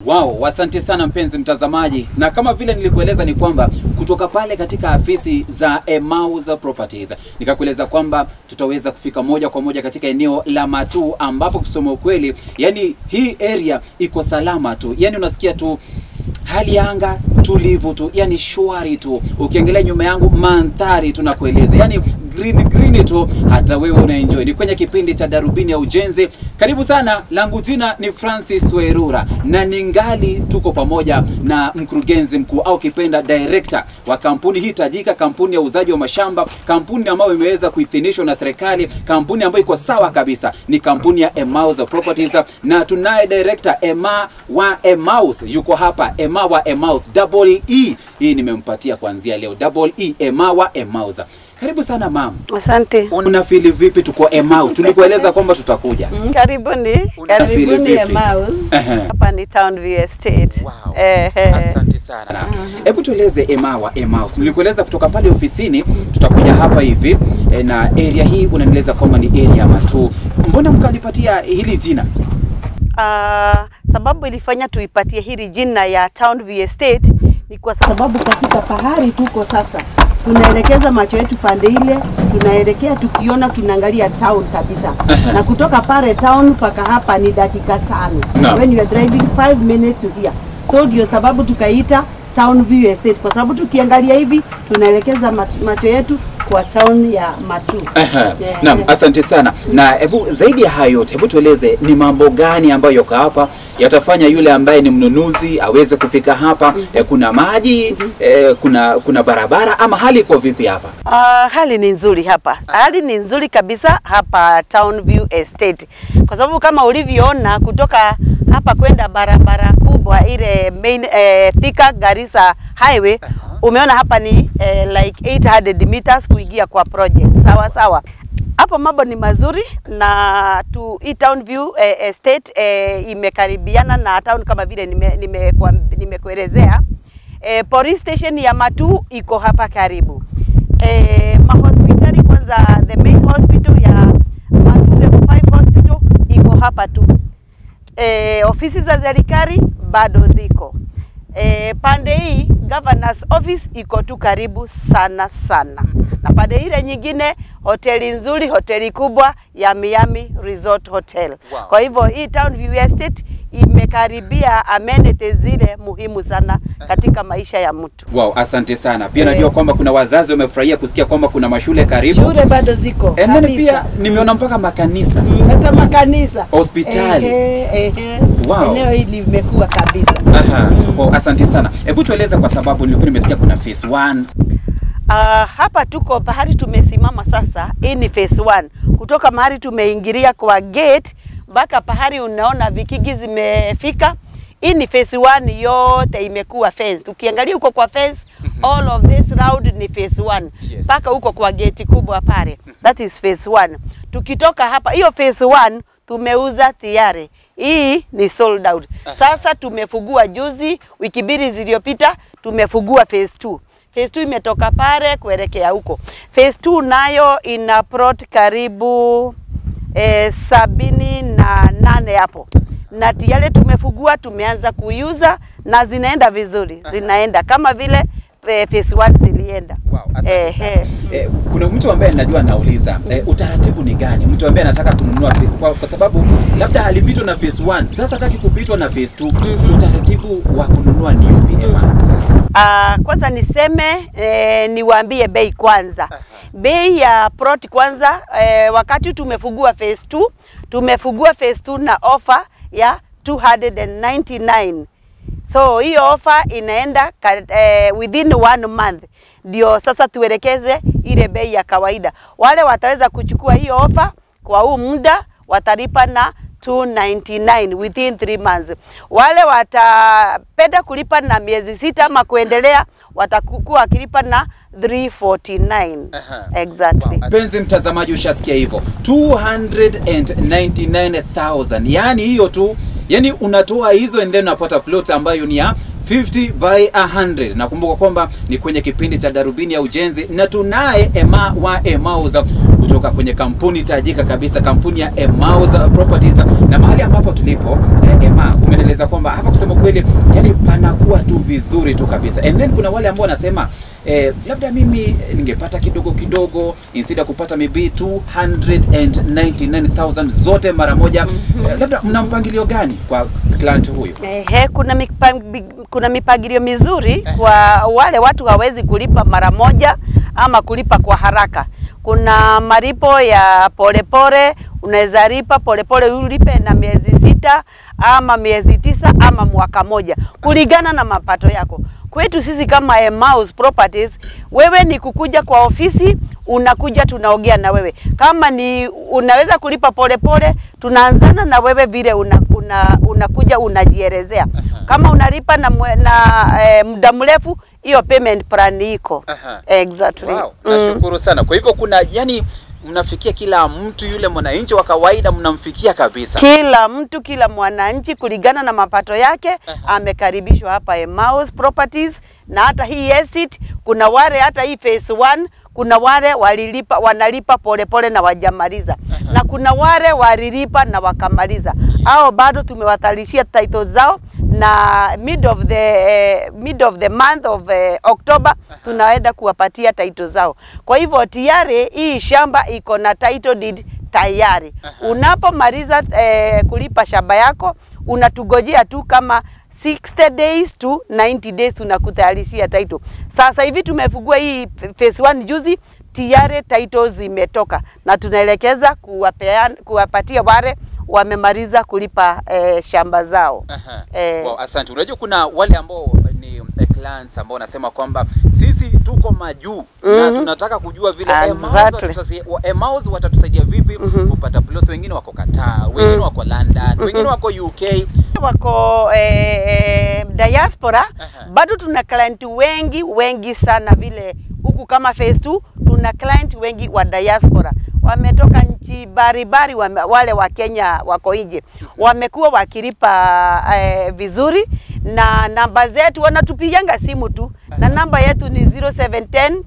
Wow, asante sana mpenzi mtazamaji, na kama vile nilikueleza ni kwamba kutoka pale katika afisi za Emmaus Properties nikakueleza kwamba tutaweza kufika moja kwa moja katika eneo la Matu, ambapo kusema ukweli, yani hii area iko salama tu, yani unasikia tu hali ya anga tulivu tu, yani shwari tu. Ukiangalia nyuma yangu mandhari tunakueleza, yani green green tu, hata wewe unaenjoy. Ni kwenye kipindi cha Darubini ya Ujenzi. Karibu sana, langu jina ni Francis Werura na ningali tuko pamoja na mkurugenzi mkuu au kipenda director wa kampuni hii tajika, kampuni ya uuzaji wa mashamba, kampuni ambayo imeweza kuidhinishwa na serikali, kampuni ambayo iko sawa kabisa, ni kampuni ya Emmaus Properties, na tunaye director Emma wa Emmaus yuko hapa, Emma wa Emmaus double E, hii nimempatia kuanzia leo double E, Emma wa Emmaus. Karibu sana mam. Asante. Unafili vipi tuko Emmaus? Tulikueleza kwamba tutakuja. Karibuni, Unafili karibuni vipi? Emmaus. Ehe. Hapa ni Town View Estate. Wow. Ehe. Asante sana. Hebu tueleze Emma wa Emmaus. Nilikueleza kutoka pale ofisini tutakuja hapa hivi e, na area hii unanieleza kwamba ni area ya Matu. Mbona mkalipatia hili jina? Ah, sababu ilifanya tuipatie hili jina ya Town View Estate ni kwa sababu katika pahari tuko sasa tunaelekeza macho yetu pande ile, tunaelekea tukiona, tunaangalia town kabisa, na kutoka pale town mpaka hapa ni dakika tano Naam. when you are driving 5 minutes to here. So ndio sababu tukaita Town View Estate kwa sababu tukiangalia hivi tunaelekeza macho, macho yetu kwa town ya Matu. Aha. Yeah. Naam, asante sana. Na hebu zaidi ya hayo yote, hebu tueleze ni mambo gani ambayo yako hapa yatafanya yule ambaye ni mnunuzi aweze kufika hapa. E, kuna maji e, kuna kuna barabara ama hali iko vipi hapa? Uh, hali ni nzuri hapa, hali ni nzuri kabisa hapa Town View Estate, kwa sababu kama ulivyoona kutoka hapa kwenda barabara kubwa ile main eh, Thika Garissa Highway umeona hapa ni eh, like 800 meters kuingia kwa project. Sawa sawa, hapo mambo ni mazuri na tu hii Town View eh, Estate eh, imekaribiana na town kama vile nimekuelezea nime, nime nimekuelezea. eh, police station ya Matu iko hapa karibu eh, mahospitali kwanza, the main hospital ya Matu Level 5 hospital iko hapa tu. Eh, ofisi za serikali bado ziko eh, pande hii governor's office iko tu karibu sana sana, na pande ile nyingine hoteli nzuri, hoteli kubwa ya Miami Resort Hotel. Wow. Kwa hivyo hii Town View Estate imekaribia amenities zile muhimu sana katika maisha ya mtu. Wow, asante sana. Pia Eh. najua kwamba kuna wazazi wamefurahia kusikia kwamba kuna mashule karibu. Shule bado ziko And then kabisa. pia nimeona mpaka makanisa. Mm, hata makanisa Hospitali. Ehe, ehe. Wow. Eneo hili limekuwa kabisa. Aha. Oh, asante sana. Hebu tueleze kwa sababu nilikuwa nimesikia kuna phase 1. Uh, hapa tuko pahali tumesimama sasa, hii ni phase 1 kutoka mahali tumeingilia kwa gate mpaka pahali unaona vikigi zimefika. Hii ni phase 1 yote imekuwa fence. Ukiangalia huko kwa fence, all of this round ni phase 1 Yes. mpaka huko kwa gate kubwa pale, that is phase 1. Tukitoka hapa, hiyo phase 1 tumeuza tayari, hii ni sold out. Sasa tumefugua juzi, wiki mbili zilizopita tumefugua phase 2. Phase 2 imetoka pale kuelekea huko. Phase 2 nayo ina plot karibu eh, sabini na nane hapo na tayari tumefugua, tumeanza kuiuza na zinaenda vizuri, zinaenda kama vile eh, phase 1 zilienda. Wow, asante Ehe. Eh, kuna mtu ambaye najua anauliza eh, utaratibu ni gani? Mtu ambaye anataka kununua fi- kwa, kwa sababu labda alipitwa na phase 1 sasa hataki kupitwa na phase 2 utaratibu wa kununua ni upi Emma? Ah, kwanza niseme eh, niwaambie bei kwanza. Bei ya plot kwanza eh, wakati tumefugua phase 2, tumefugua phase 2 na offer ya 299. So hiyo offer inaenda ka, eh, within one month, ndio sasa tuelekeze ile bei ya kawaida. Wale wataweza kuchukua hiyo offer kwa huu muda watalipa na 299 within 3 months. Wale watapenda kulipa na miezi sita ama kuendelea watakuwa wakilipa na 349. Aha. Exactly. Mpenzi mtazamaji, ushasikia hivyo 299,000 yani hiyo tu, yani unatoa hizo and then unapata plot ambayo ni ya 50 by 100. Nakumbuka kwamba ni kwenye kipindi cha Darubini ya Ujenzi na tunaye Emma wa Emmaus kutoka kwenye kampuni tajika kabisa, kampuni ya Emmaus Properties, na mahali ambapo tulipo eh, Emma, umeeleza kwamba hapa kusema kweli, yani panakuwa tu vizuri tu kabisa, and then kuna wale ambao wanasema eh, labda mimi ningepata kidogo kidogo instead ya kupata maybe 299,000 zote mara moja. Eh, labda mna mpangilio gani kwa client huyu? Ehe, kuna mipang, kuna mipangilio mizuri kwa wale watu hawezi kulipa mara moja ama kulipa kwa haraka. Kuna malipo ya polepole, unaweza lipa polepole ulipe na miezi sita ama miezi tisa ama mwaka moja kulingana na mapato yako. Kwetu sisi kama Emmaus Properties, wewe ni kukuja kwa ofisi, unakuja tunaongea na wewe. Kama ni unaweza kulipa polepole, tunaanzana na wewe vile una, una, unakuja unajielezea. Kama unalipa na, mwe, na eh, muda mrefu, hiyo payment plan iko. Aha. Exactly. Wow, Mm. nashukuru sana. Kwa hivyo kuna yani, mnafikia kila mtu, yule mwananchi wa kawaida mnamfikia kabisa. Kila mtu, kila mwananchi kulingana na mapato yake amekaribishwa hapa Emmaus Properties, na hata hii estate, kuna wale hata hii phase 1 kuna wale walilipa wanalipa polepole na wajamaliza na kuna wale walilipa na wakamaliza, hao bado tumewatalishia title zao na mid of the eh, mid of the month of eh, October tunaenda kuwapatia title zao. Kwa hivyo tayari hii shamba iko na title deed tayari. Unapomaliza eh, kulipa shamba yako unatugojea tu kama 60 days to 90 days tunakutayarishia title. Sasa hivi tumefungua hii phase 1 juzi tayari title zimetoka na tunaelekeza kuwapeana kuwapatia wale wamemaliza kulipa eh, shamba zao. Aha. Eh. Wow, asante. Unajua kuna wale ambao ni eh, clients ambao wanasema kwamba sisi tuko majuu na tunataka kujua vile Emmaus Exactly. watatusaidia- wa- Emmaus watatusaidia vipi kupata plots. Wengine wako Qatar, wengine wako London, wengine wako UK. wako eh, eh, diaspora Aha. bado tuna client wengi wengi sana vile huku kama phase 2 tuna client wengi wa diaspora wametoka nchi baribari wame, wale wa Kenya wako nje wamekuwa wakilipa eh, vizuri na namba zetu wanatupigianga simu tu na namba yetu ni 0710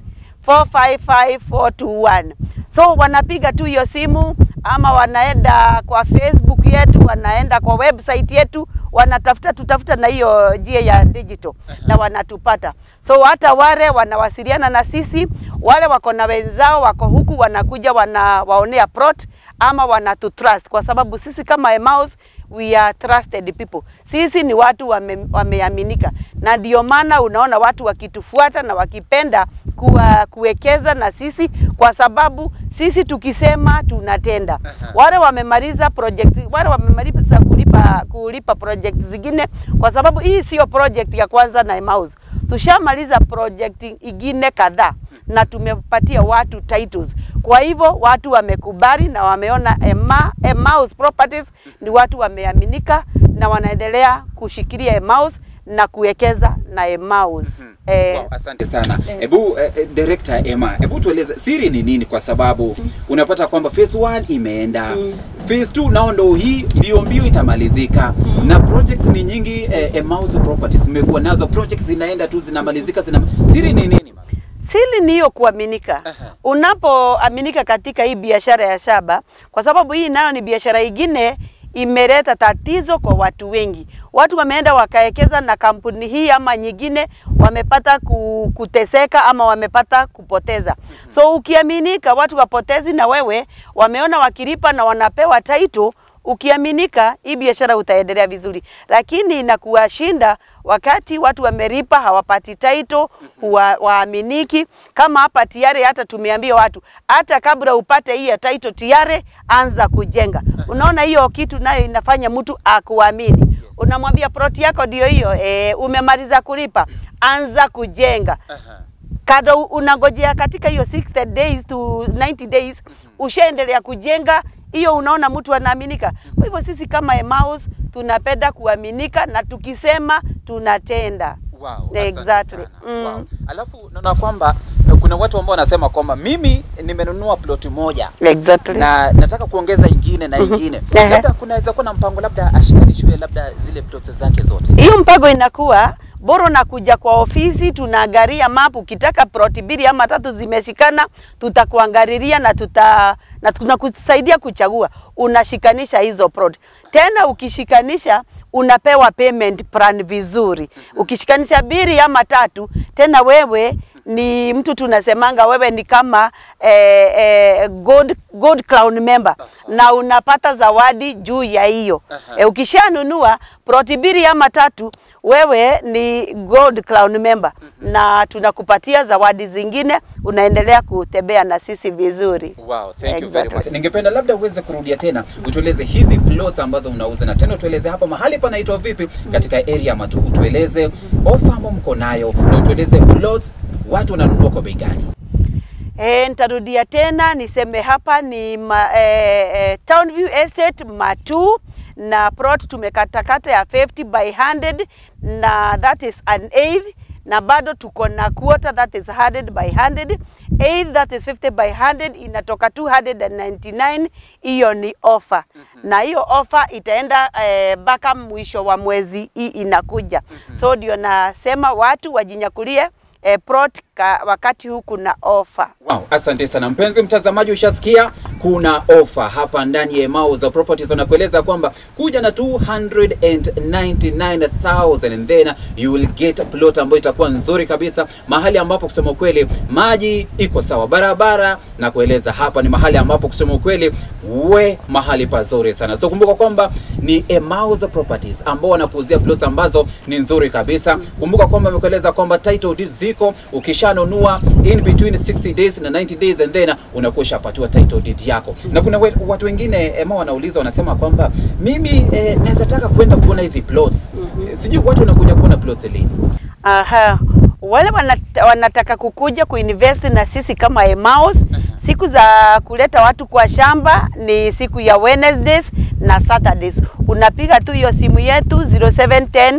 455421 so wanapiga tu hiyo simu ama wanaenda kwa Facebook yetu, wanaenda kwa website yetu, wanatafuta tutafuta na hiyo njia ya digital na wanatupata. So hata wale wanawasiliana na sisi, wale wako na wenzao wako huku, wanakuja wanawaonea plot ama wanatutrust, kwa sababu sisi kama Emmaus we are trusted people. Sisi ni watu wame, wameaminika, na ndio maana unaona watu wakitufuata na wakipenda kuwa, kuwekeza na sisi, kwa sababu sisi tukisema tunatenda. Wale wamemaliza project, wale wamemaliza kulipa kulipa project zingine, kwa sababu hii sio project ya kwanza na Emmaus. Tushamaliza project ingine kadhaa na tumepatia watu titles. Kwa hivyo watu wamekubali na wameona Emma, Emmaus Properties ni watu wameaminika na wanaendelea kushikilia Emmaus na kuwekeza na Emmaus. Eh, Wow, asante sana. Hebu eh, eh, director Emma, hebu tueleze siri ni nini, kwa sababu unapata kwamba phase 1 imeenda phase 2 nao ndo hii mbio mbio itamalizika na projects ni nyingi eh, Emmaus Properties mmekuwa nazo projects zinaenda tu zinamalizika zina... siri ni nini mama? Siri ni hiyo kuaminika. Unapoaminika katika hii biashara ya shamba, kwa sababu hii nayo ni biashara ingine imeleta tatizo kwa watu wengi. Watu wameenda wakaekeza na kampuni hii ama nyingine, wamepata ku- kuteseka ama wamepata kupoteza. So ukiaminika, watu wapotezi na wewe wameona wakilipa na wanapewa title ukiaminika hii biashara utaendelea vizuri, lakini inakuwashinda wakati watu wamelipa hawapati title, huwa waaminiki. Kama hapa tayari, hata tumeambia watu hata kabla upate hii ya title tayari anza kujenga. Unaona hiyo kitu nayo inafanya mtu akuamini. Unamwambia plot yako ndio hiyo, e, umemaliza kulipa, anza kujenga kado unangojea katika hiyo 60 days to 90 days ushaendelea kujenga hiyo, unaona mtu anaaminika. Kwa hivyo sisi kama Emmaus tunapenda kuaminika na tukisema tunatenda. Wow, asante Exactly. sana. Mm. Wow. Alafu naona kwamba kuna watu ambao wanasema kwamba mimi nimenunua ploti moja Exactly. na nataka kuongeza ingine na ingine Ehe. labda kunaweza kuwa na mpango labda ashikanishwe labda zile plots zake zote hiyo mpango inakuwa bora unakuja kwa ofisi, tunaangalia map. Ukitaka ploti mbili ama tatu zimeshikana, tutakuangalilia na tuta na tunakusaidia kuchagua. Unashikanisha hizo plot, tena ukishikanisha unapewa payment plan vizuri. Ukishikanisha mbili ama tatu, tena wewe ni mtu tunasemanga wewe ni kama eh, eh, gold, gold crown member na unapata zawadi juu ya hiyo. Aha. Eh, ukishanunua ploti mbili ama tatu, wewe ni gold crown member na tunakupatia zawadi zingine, unaendelea kutembea na sisi vizuri. Wow, thank you very Exactly. much. Ningependa labda uweze kurudia tena utueleze hizi plots ambazo unauza na tena utueleze hapa mahali panaitwa vipi katika area ya Matu. Utueleze ofa ambayo mko nayo na utueleze plots watu wananunua kwa bei gani? E, nitarudia tena niseme hapa ni ma, e, e, Townview Estate Matu na plot tumekatakata ya 50 by 100 na that is an eighth na bado tuko na quarter that is 100 by 100 eighth that is 50 by 100 inatoka 299 hiyo ni offer na hiyo offer itaenda eh, mpaka mwisho wa mwezi hii inakuja so ndio nasema watu wajinyakulie eh, plot ka, wakati huu kuna offer Wow, asante sana mpenzi mtazamaji, ushasikia kuna ofa hapa ndani ya Emau za Properties wanakueleza kwamba kuja na 299,000 and then you will get a plot ambayo itakuwa nzuri kabisa, mahali ambapo kusema ukweli maji iko sawa, barabara na kueleza hapa ni mahali ambapo kusema ukweli we mahali pazuri sana. So kumbuka kwamba ni Emau za Properties ambao wanakuuzia plots ambazo ni nzuri kabisa. Kumbuka kwamba amekueleza kwamba title deeds ziko ukishanunua in between 60 days na 90 days and then unakuwa ushapatiwa title deed yako. Na kuna we- watu wengine ema wanauliza wanasema kwamba mimi eh, naweza taka kwenda kuona hizi plots. Eh, Sijui watu wanakuja kuona plots lini. Aha. Wale wanat- wanataka kukuja kuinvest na sisi kama Emmaus, siku za kuleta watu kwa shamba ni siku ya Wednesdays na Saturdays. Unapiga tu hiyo simu yetu 0710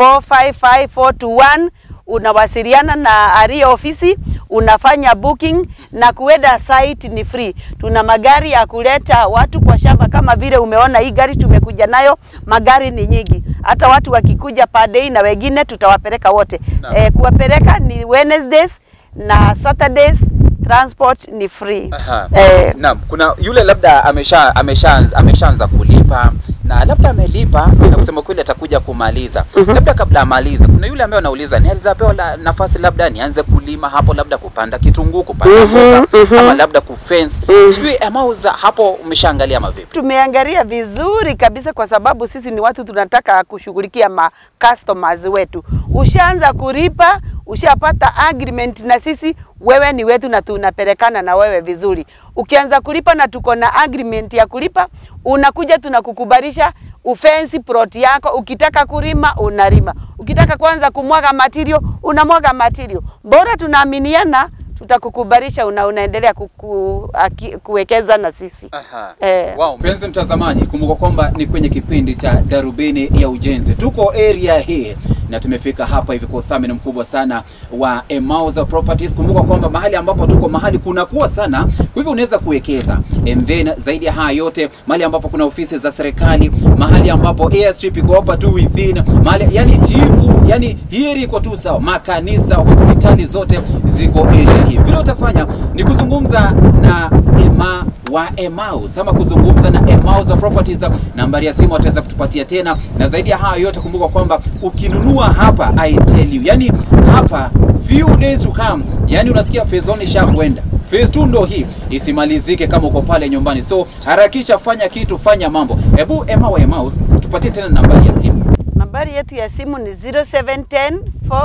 455 421 unawasiliana na aria ofisi, unafanya booking na kuenda site ni free. Tuna magari ya kuleta watu kwa shamba, kama vile umeona hii gari tumekuja nayo, magari ni nyingi, hata watu wakikuja per day na wengine tutawapeleka wote. Naam. Eh, kuwapeleka ni Wednesdays na Saturdays, transport ni free. Aha. Eh, Naam, kuna yule labda amesha ameshaanza ameshaanza kulipa na labda amelipa na kusema kweli atakuja kumaliza. Labda kabla amalize, kuna yule ambaye anauliza nianza pewa la, nafasi labda nianze kulima hapo, labda kupanda kitunguu, kupanda mboga ama labda kufence. Sijui amauza hapo, umeshaangalia mavipi? tumeangalia vizuri kabisa kwa sababu sisi ni watu tunataka kushughulikia ma customers wetu. Ushaanza kulipa, ushapata agreement na sisi, wewe ni wetu na tunapelekana na wewe vizuri. Ukianza kulipa na tuko na agreement ya kulipa, unakuja tunakukubalisha ufensi plot yako. Ukitaka kulima unalima, ukitaka kwanza kumwaga material unamwaga material. Bora tunaaminiana, tutakukubalisha una, unaendelea kuku, aki, kuwekeza na sisi. Aha. Eh. Wow, mpenzi mtazamaji, kumbuka kwamba ni kwenye kipindi cha Darubini ya Ujenzi. Tuko area hii na tumefika hapa hivi kwa udhamini mkubwa sana wa Emauza Properties. Kumbuka kwamba mahali ambapo tuko mahali kunakuwa sana, kwa hivyo unaweza kuwekeza. And then zaidi ya haya yote, mahali ambapo kuna ofisi za serikali, mahali ambapo airstrip iko hapa tu within, mahali yani chifu, yani hii area iko tu sawa. Makanisa, hospitali zote ziko area hii. Vile utafanya ni kuzungumza na Emma wa Emmaus ama kuzungumza na Emmaus wa Properties. Nambari ya simu wataweza kutupatia tena, na zaidi ya hayo yote, kumbuka kwamba ukinunua hapa, I tell you, yani hapa few days to come, yani unasikia phase 1 ishakwenda phase 2 ndo hii isimalizike kama uko pale nyumbani, so harakisha, fanya kitu, fanya mambo. Hebu Emma wa Emmaus tupatie tena nambari ya simu. Nambari yetu ya simu ni 0710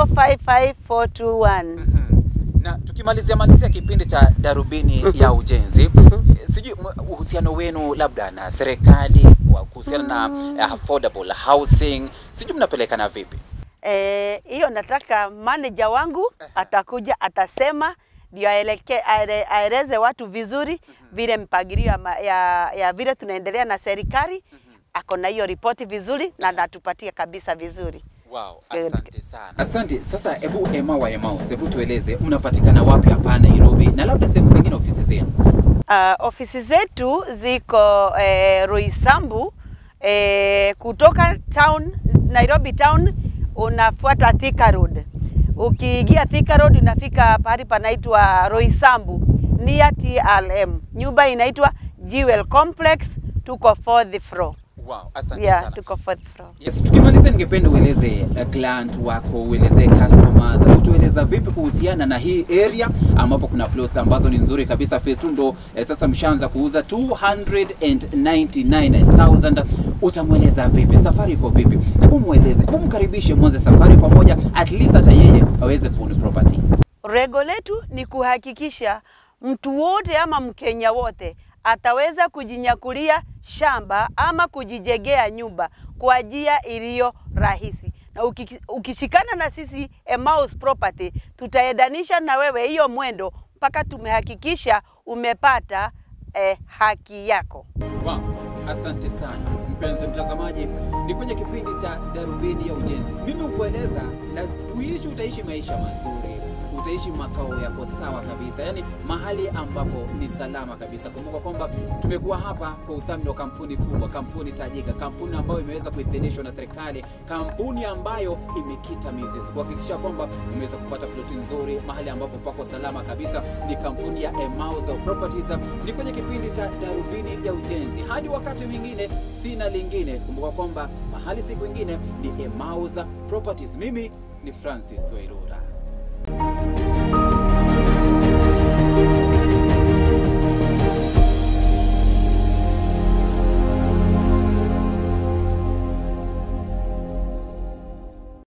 455 421. na tukimalizia malizia kipindi cha darubini ya ujenzi eh, sijui m- uhusiano wenu labda na serikali wa kuhusiana na eh, affordable housing sijui mnapelekana vipi Eh, hiyo nataka manager wangu atakuja atasema ndio aeleke- aele- aeleze watu vizuri vile mpangilio ya, ma- ya, ya vile tunaendelea na serikali ako na hiyo ripoti vizuri na natupatia kabisa vizuri. Wow, Eh, asante sana. Asante. Sasa hebu Emma wa Emmaus, hebu tueleze mnapatikana wapi hapa Nairobi na labda sehemu zingine ofisi zenu? Uh, ofisi zetu ziko eh, Roysambu eh, kutoka town Nairobi town unafuata Thika Road. Ukiingia Thika Road unafika pahali panaitwa Roysambu near TLM. Nyumba inaitwa Jewel Complex, tuko fourth floor. Wow, asante Yeah, sana. tuko fourth floor. Yes, tukimaliza ningependa ueleze uh, client wako, ueleze customers, utueleza vipi kuhusiana na hii area ambapo kuna plots ambazo ni nzuri kabisa. Phase 2 ndo eh, sasa mshaanza kuuza 299,000. Utamweleza vipi? Safari iko vipi? Hebu mueleze, hebu mkaribishe mwanze safari pamoja, at least hata yeye aweze kuown property. Lengo letu ni kuhakikisha mtu wote ama Mkenya wote ataweza kujinyakulia shamba ama kujijengea nyumba kwa njia iliyo rahisi. Na uki- ukishikana na sisi Emmaus Property, tutaendanisha na wewe hiyo mwendo mpaka tumehakikisha umepata eh, haki yako. Wow, asante sana mpenzi mtazamaji, ni kwenye kipindi cha Darubini ya Ujenzi. Mimi ukueleza kuishi, utaishi maisha mazuri, utaishi makao yako sawa kabisa, yaani mahali ambapo ni salama kabisa. Kumbuka kwamba tumekuwa hapa kwa udhamini wa kampuni kubwa, kampuni tajika, kampuni ambayo imeweza kuidhinishwa na serikali, kampuni ambayo imekita mizizi kuhakikisha kwamba umeweza kupata ploti nzuri mahali ambapo pako salama kabisa. Ni kampuni ya Emmaus Properties. Ni kwenye kipindi cha Darubini ya Ujenzi. Hadi wakati mwingine, sina lingine. Kumbuka kwamba mahali siku ingine ni Emmaus Properties. Mimi ni Francis Wairuri.